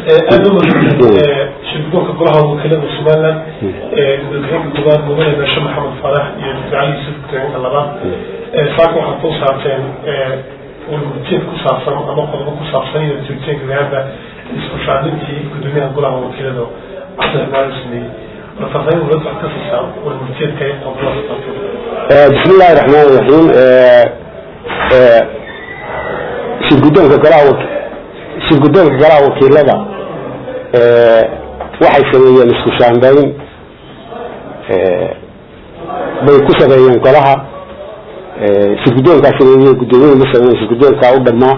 aada u shirgudoonka golaha wakiilada somaliland gudoomiyaha koowaad mudane beeshe maxamed faarax iyo dr cali yusuf gudoomiyaha labaad saaka waxaad ku saabteen wargurteed ku saabsan ama qodobo ku saabsan iyo joogteenka gaada isku shaadintii gudoomiyaha golaha wakiilada cabdiraxmaan sameeyey warfaafaahin walaad wax ka siisaa wargurteedka ee qodobada saabsan bismi illaahi raxmaan raxiim shirgudoonka golaha shirgudoonka golaha wakiilada waxay sameeyeen isku shaambeyn bay ku sameeyeen golaha shirgudoonkaa sameeyey gudoomiyada ma sameeyen shirgudoonkaa u dhamaa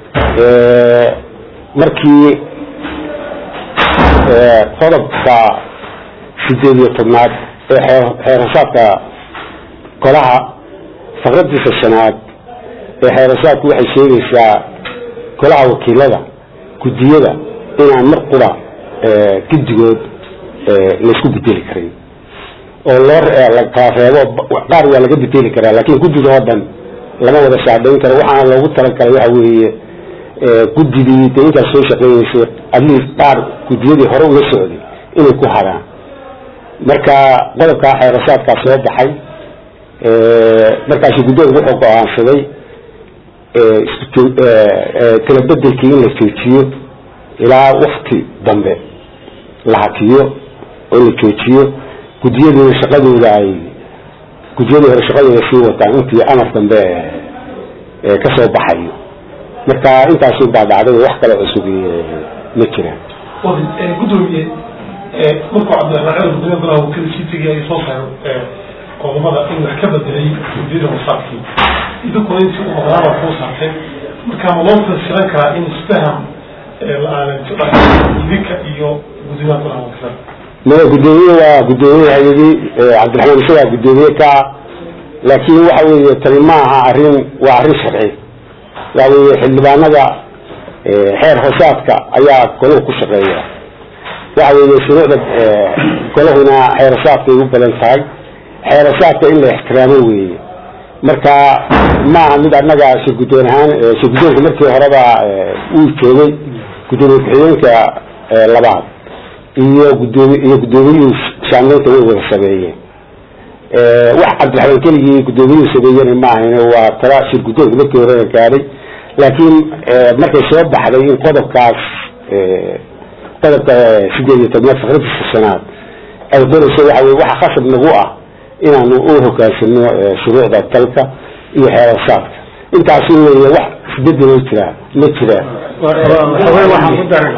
markii qodobka sideed iyo tobnaad ee xeerasaadka golaha faqradiisa shanaad ee xeerasaadku waxay sheegaysaa golaha wakiilada guddiyada inaan mar qura guddigood laysku bedeli karin oo loo kala reebo qaar waa laga bedeli karaa laakin guddiga oo dhan lama wada shaadhayn karo waxaana loogu talagalay waxa weeye guddigii de intaas soo shaqeyneysay atleast qaar guddiyadii hore uga socday inay ku hadaan marka qodobkaa xeerasaadkaa soo baxay markaasu guddoonku wuxuu go-aansaday kala bedelkii in la joojiyo ilaa wakti dambe la hakiyo oo la joojiyo guddiyadiina shaqadooda ay guddiyadii hore shaqadooda sii wataan intii amar dambe ka soo baxayo marka intaasu baa dhacday wax kale cusub ma jiraan gudoomiye markuu cabdiraxmaan cali gudoomiya golaha wakiil sitigii ay soo saareen qodobada in wax ka bedelay guddiyada wasaadkii idinkuna intii u maqnaaba kuu saarteen marka ma loo fasiran karaa in isfaham la-aanan idinka iyo gudoomiyaha golaha wakiilada maya guddoomiye waa guddoomiye hay-adii cabdiraxmaan isagaa guddoomiye ka laakiin waxa weeye tani ma aha arrin waa arrin sharci waxa weeye xildhibaanada xeer hoosaadka ayaa golahu ku shaqeeya waxa weeye shuruucda golahuna xeerasaadkay u badan tahay xeerasaadka in la ixtiraamo weeye marka maaha mid annaga shirgudoon ahaan shirgudoonka markii horeba uu joogay gudoomiye ku-xigeenka labaad iyo gudoomi iyo guddoomiyuhu shaamleynta way wada sameeyeen wax cabdiraxmaan keligii guddoomiyuhu sameeyena ma ahayn waa tala shirgudoonka markii horena gaadhay laakiin markay soo baxday in qodobkaas qodobka sideed iyo tobnaad fakradiisa shanaad ay qorayso waxa weye waxa khasab nagu ah inaanu u hogaansano shuruucda dalka iyo xeerasaadka intaas weeye wax isbedelo jiraa ma jiraan waxaan ku dari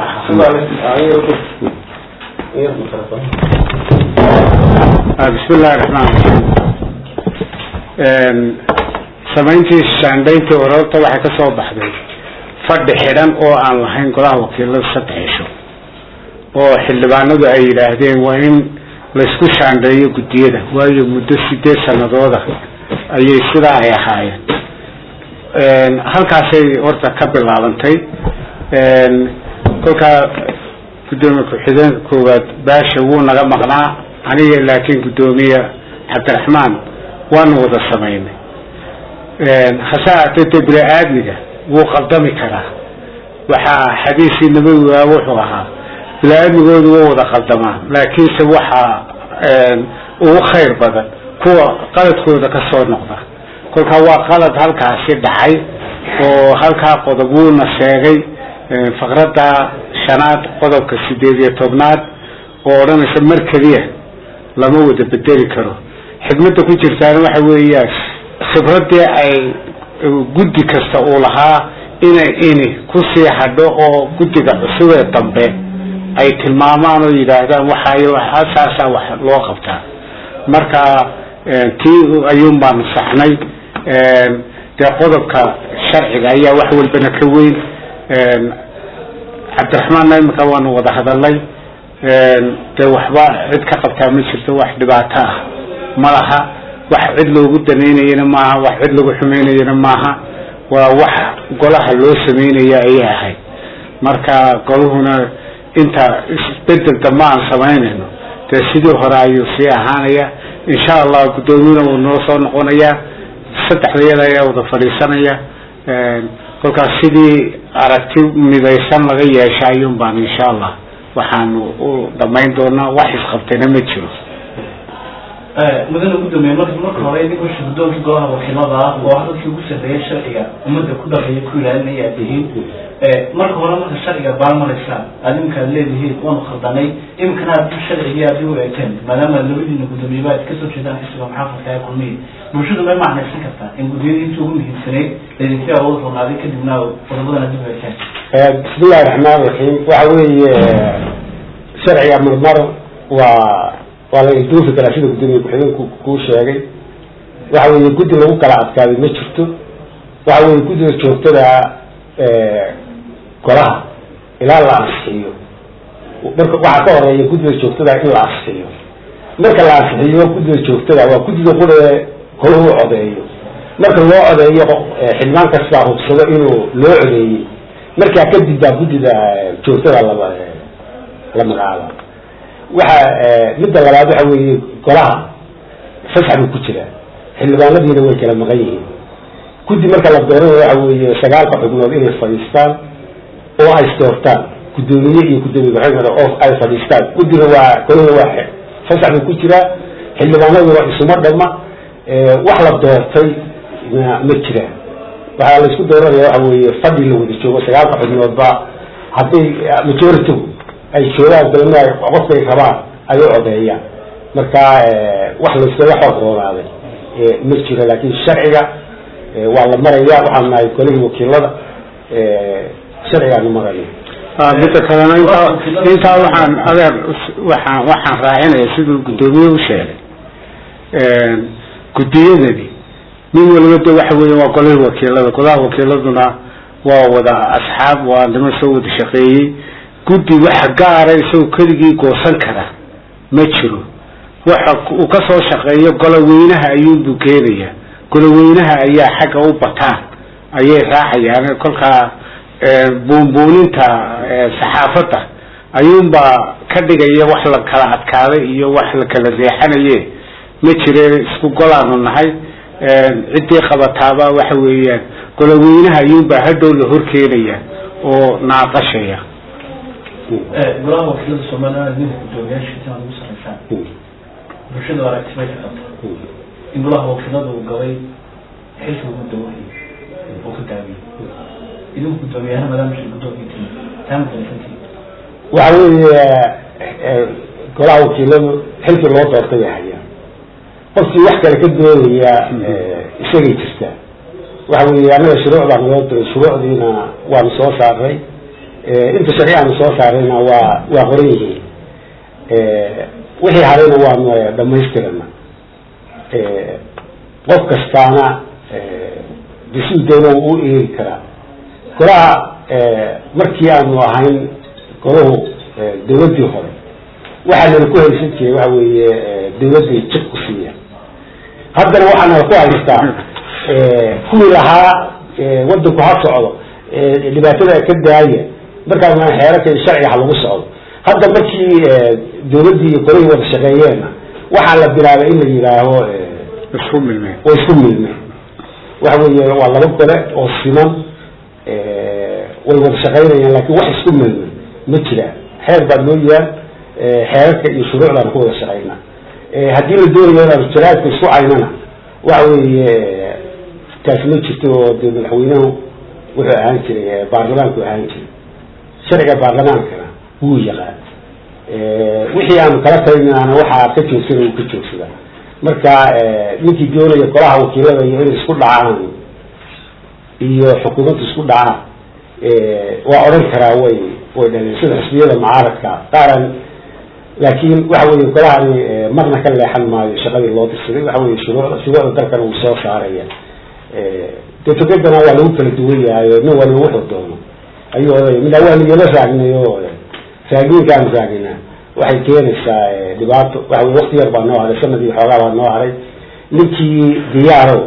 bismi illahi raxmaan raxiim samayntii shaandhayntii ororta waxay ka soo baxday fadhi xidhan oo aan lahayn golaha wakiilada saddex cisho oo xildhibaanadu ay yidhaahdeen waa in laysku shaandheeyo guddiyada waayo muddo sideed sanadooda ayay sidaa ay ahaayeen halkaasay horta ka bilaabantay kolkaa guddoomiye ku-xigeenka koowaad baasha wuu naga maqnaa aniga laakiin guddoomiye cabdiraxmaan waanu wada samaynay hase aatee de bini aadmiga wuu qaldami karaa waxaa xadiisii nabawigaa wuxuu ahaa bini aadmigoodu waa wada qaldamaa laakiinse waxaa ugu khayr badan kuwa qaladkooda ka soo noqda kolkaa waa qalad halkaasi dhacay oo halkaa qodob wuuna sheegay faqradda shanaad qodobka sideed iyo tobnaad oo odhanaysa mar keliya lama wada bedeli karo xikmadda ku jirtaana waxa weeyaan khibradii ay guddi kasta uu lahaa inay ini kusii hadho oo guddiga cusub ee dambe ay tilmaamaan oo yidhaahdaan waxaayo saasaa wax loo qabtaa marka tii ayuun baanu saxnay dee qodobka sharciga ayaa wax walbana ka weyn cabdiraxmaanna imika waanu wada hadalnay dee waxba cid ka qabtaa ma jirto wax dhibaato ah ma laha wax cid loogu danaynayana maaha wax cid lagu xumaynayana maaha waa wax golaha loo sameynaya ayay ahayd marka golahuna inta isbedel dambe aan samaynayno dee sidii hore ayuu sii ahaanaya insha allah guddoomiyuna wuu noo soo noqonaya saddexda iyada ayaa wada fadhiisanaya kolkaas sidii aragti midaysan laga yeesha ayuun baan insha allah waxaanu u dhamayn doonaa wax isqabtayna ma jiro mudana gudoomiye marka marka hore idinkoo shirgudoonkii golaha wakiilada ah oo dadkii ugu sarreeya sharciga ummadda ku dhaqeeya ku ilaalinaya aad tihiin marka hore marka sharciga baalmaraysaan aad iminkaad leedihiin waanu khaldanay iminkana aad sharcigii aad u eegteen maadaama labadiina gudoomiyeba aad kasoo jeedaan xisbiga maxaafadka ee kulmiya bulshadu may macnaysan kartaa in guddiyada intii ugu muhiimsanayd laydinka awood roonaaday kadibna qodobadana dib u eegteen bismillahi raxmaan raxiim waxa weeye sharciga marmar waa waa la isduufi karaa sida gudoomiye ku-xigeenku kuu sheegay waxa weeye guddi lagu kala adkaaday ma jirto waxa weeye guddiga joogtada golaha ilaa la ansixiyo marka waxaa ka horeeya guddiga joogtada in la ansixiyo marka la ansixiyo guddiga joogtada waa guddiga qure kolahu codeeyo marka loo codeeyo xildhibaan kastaa hubsado inuu loo codeeyey markaa kadib baa guddida joogtada laba la magacaaba waxa midda labaad waxa weeye golaha fasax buu ku jiraa xildhibaanadiina way kala maqan yihiin guddi marka la dooranayo waxa weeye sagaalka xubnood inay fadhiistaan oo ay isdoortaan guddoomiye iyo guddoomiye ku-xigeenka oo ay fadhiistaan guddiga waa golada waa fasax buu ku jiraa xildhibaanaduna isuma dhama wax la doortay ma jiraan waxaa la isku dooranaya waxa weeye fadhi la wada joogo sagaalka xubnoodba hadday majority ay joogaan dalma qofkay rabaan ay u codeeyaan marka wax layskaga xoog roonaaday ma jiro laakin sharciga waa la maraya waxaan nahay golihii wakiilada sharcigaanu maraya midda kalena intaa intaa waxaan adeer waxaan waxaan raacinaya siduu guddoomiye u sheegay guddiyadani nin waliba de waxa weya waa golihii wakiilada golaha wakiiladuna waa wada asxaab waa niman soo wada shaqeeyey guddi waxa gaara isagoo keligii goosan kara ma jiro waxa uu kasoo shaqeeyo goloweynaha ayuunbuu keenaya goloweynaha ayaa xagga u bataan ayay raacayaan kolkaa buunbuuninta saxaafadda ayuunbaa ka dhigaya wax la kala adkaaday iyo wax la kala reexanaye ma jire isku golaanu nahay ciddii qabataaba waxa weeyaan goloweynaha ayuunbaa hadhow la horkeenaya oo naaqashaya golaha wakiilada somaliland ninka guddoomiyaashiisa aad ugu saraysaan bulshada aragti may ka qabta in golaha wakiilada uu galay xilka ugu dawahayay oo ka daawiyey idinku guddoomiyaana maadaama shir guddoonka timi taa madarsantii waxa weeye golaha wakiiladu xilkii loo doortay bay hayaan qofkii wax kale ka doonaya isagay jirtaa waxa weeye annaga shuruucdaan loo diray shuruucdiina waanu soo saaray inta sharci aanu soo saarayna waa waa qoran yihiin wixii harayna waanu dhamaystirana qof kastaana bisuu doono u eegi karaa golaha markii aanu ahayn golahu dawladdii hore waxaa nala ku haysan jiray waxa weeye dawladday jid ku siiya haddana waxaa nala ku haystaa kuwii lahaa wadanku ha socdo dhibaatada ka daaya markaas xeerarka iyo sharciga ha lagu socdo hadda markii dawladdii iyo golihii wada shaqeeyeenna waxaa la bilaabay in la yidhaaho isku milmeen way isku milmeen waxa weeye waa laba gole oo siman way wada shaqaynayaan laakin wax isku milmeen ma jiraan xeer baa loo yaal xeerarka iyo shuruucdaan ku wada shaqaynaa haddii la doonayo inaan jaraadka isku caynana waxa weeye taasi ma jirto oo dee madaxweynuhu wuxuu ahaan jiray baarlamaanku ahaan jiray sharciga baarlamaankana wuu yaqaan wixii aanu kala talinana waxaa ka joogsada uu ka joogsadaa marka ninkii doonaya golaha wakiilada iyo inay isku dhacaan iyo xukuumadda isku dhacaan waa odhan karaa way way dhaleen sida xisbiyada mucaaradka qaaran laakiin waxa weeye golahani marna ka leexan maayo shaqadii loo dirsaday waxa weye shuruucda shuruucda dalkana wuu soo saaraya dee tokedana waa lagu kala duwan yahay nin waliba wuxuu doono ayuu odaya midna waanu yala raagnay oo raagiinkaanu raagnayna waxay keenaysaa dhibaato waxa weye wakti yar baa noo haray sanadii xoogaa baa noo haray ninkii diyaaro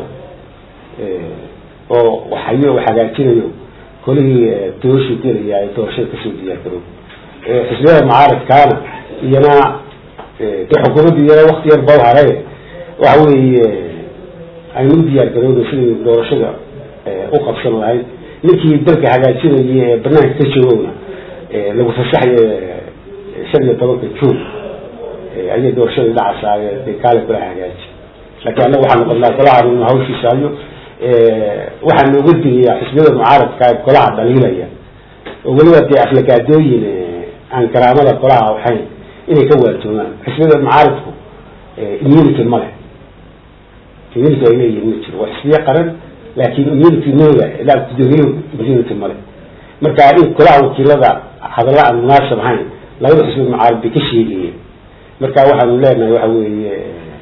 oo waxayo hagaajinayo kolihii doorashuu gelaya doorashada kasoo diyaar garow xisbiyada mucaaradkaana iyana de xukuumadda iyana wakti yar bau haray waxa weeye aynu u diyaar garowna sidai doorashada u qabsan lahayd ninkii dalka hagaajinaya ee banaanka ka joogowna lagu fasaxayo shan iyo tobanka juun ayay doorashadii dhacasaaye dee kaale kula hagaaji laakiin annaga waxaa noqonnaa golaha inu hawshiisa hayo waxaa nooga digayaa xisbiyada mucaaradka golaha dhaliilaya oo weliba dee aflagaadooyin aan karaamada golaha ahayn inay ka waajoogaan xisbiyada mucaaradku immunity ma leh immunity ay leeyihin ma jiro waa xisbiye qaran laakiin immunity nooga ilaa gudoomiyuhu immunity ma leh marka in golaha wakiilada hadalla aan munaasab ahayn labada xisbi mucaarad bay ka sheegayeen marka waxaanu leenahay waxa weeye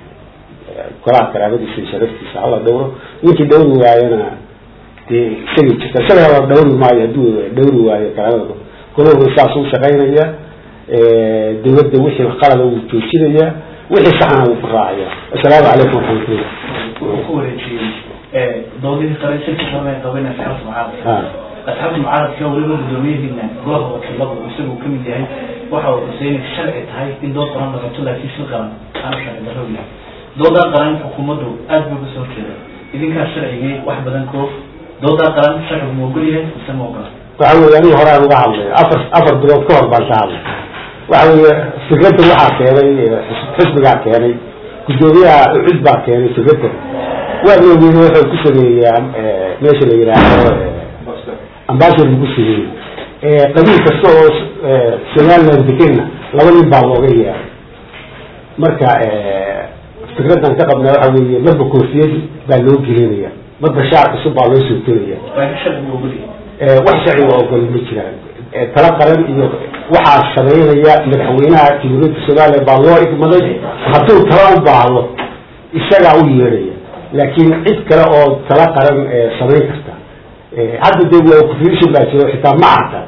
golaha karaamadiisa iyo sharaftiisa hala dhawro ninkii dhawri waayana dee isagay jirta isaga la dhawri maayo hadduu dhawri waayo karaamada golahuna saas u shaqaynaya dawladda wixii qalada wuu joojinaya wixii saxana wuu ku raacaya assalaamu calaykum waraxmatullah wuxuu ku wareejiyey doodihii qare shirka xormay qabanaya asxaabta mucaaradka asxaabta mucaaradka weliba gudoomiyadiina golaha wakiiladu isagu kamid yahay waxa uu xuseynay sharci tahay in dood qaran dhaqato laakiin shil qaran aanu sharci darro yahay doodaa qaran xukuumaddu aad buu kasoo horjeeda idinkaa sharcigii wax badan koof doodaa qaran sharcigu ma ogol yahay mise ma ogola waxa weye aniga horaan uga hadlay afar afar bilood ka hor baan ka hadlay waxa weye fikradda waxaa keenay xisbigaa keenay guddoomiyaha ucid baa keenay fikradda waa moogeyey wuxuu ku sameeyaa meesha la yidhaahdo ambassador buu ku sameeyey qabiil kasta oo somaliland degenna laba nin baa looga yeeray marka fikraddan ka qabnaa waxa weeye marba koofiyad baa loo gelinaya marba shaar cusub baa loo soo gelaya laakiin sharcigu ma ogol yahay wax sharciga ogol ma jiraan tala qaran iyo waxaa sameynaya madaxweynaha jamhuuriyadda somaliya baa loo igmaday hadduu tala u baahdo isagaa u yeedhaya laakiin cid kale oo tala qaran samayn karta hadda de waa confusion baa jiro xitaa ma arka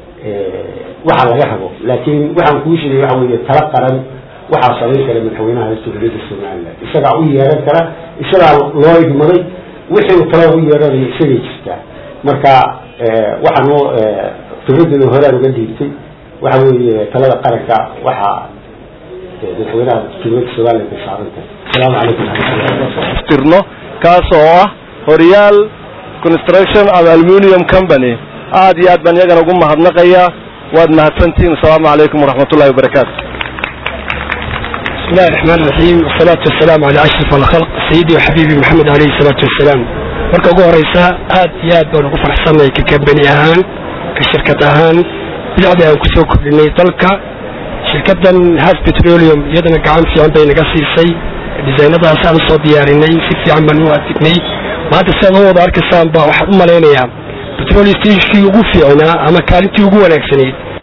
waxa laga rabo laakiin waxaan kuu sheegay waxa weeye tala qaran waxaa samayn kara madaxweynaha jamhuuriyadda somaliland isagaa u yeeran kara isagaa loo igmaday wixii tala u yeeranaya isagay jirtaa marka waxaanu fikraddeeda horaan uga dhiibtay waxa weeye talada qaranka waxaa madaxweynaha jamhuuriyadda somaliland bay saaran tahay asalaamu calaykum waraxmatullah tirno kaas oo ah horyaal construction and aluminium company aad iyo aad baan iyagana ugu mahadnaqayaa waad mahadsantihiin asalaamu calaykum waraxmatullahi wabarakaatu بسم الله الرحمن الرحيم والصلاة والسلام على أشرف الخلق سيدي وحبيبي محمد عليه الصلاة والسلام marka ugu horeysa aad iyo aad baan ugu faraxsanay ka kambani ahaan ka shirkad ahaan bidacdii aan kusoo kordhinay dalka shirkadan has petroleum iyadana gacan fiican bay naga siisay disaynadaas aan usoo diyaarinay si fiican baan u adignay maanta siaad u wada arkaysaan ba waxaan u malaynayaa petrol stationkii ugu fiicnaa ama kaalintii ugu wanaagsanayd